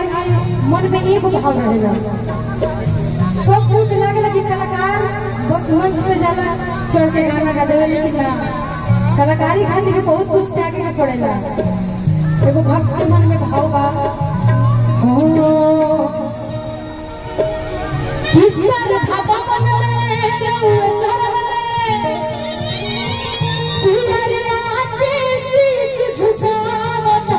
कलाकार के मन में एगो भाव रहेला सब केहू के लागेला कि कलाकार बस मंच पे जाला चढ़ के गाना गा देवे लेकिन ना कलाकारी खातिर भी बहुत कुछ त्यागे के पड़ेला एगो भक्त के मन में भाव बा हो किसर भवन में रहुए चरण में तुम्हारे आगे शीश झुकावता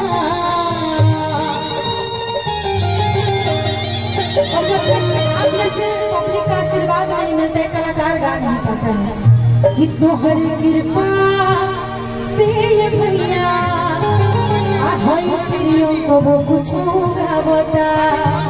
और जब तक आप जैसे पब्लिक का आशीर्वाद नहीं मिलता है कलाकार गा नहीं पाता है कि तोहर कृपा से ये भैया आ होई प्रियो को वो कुछ गावता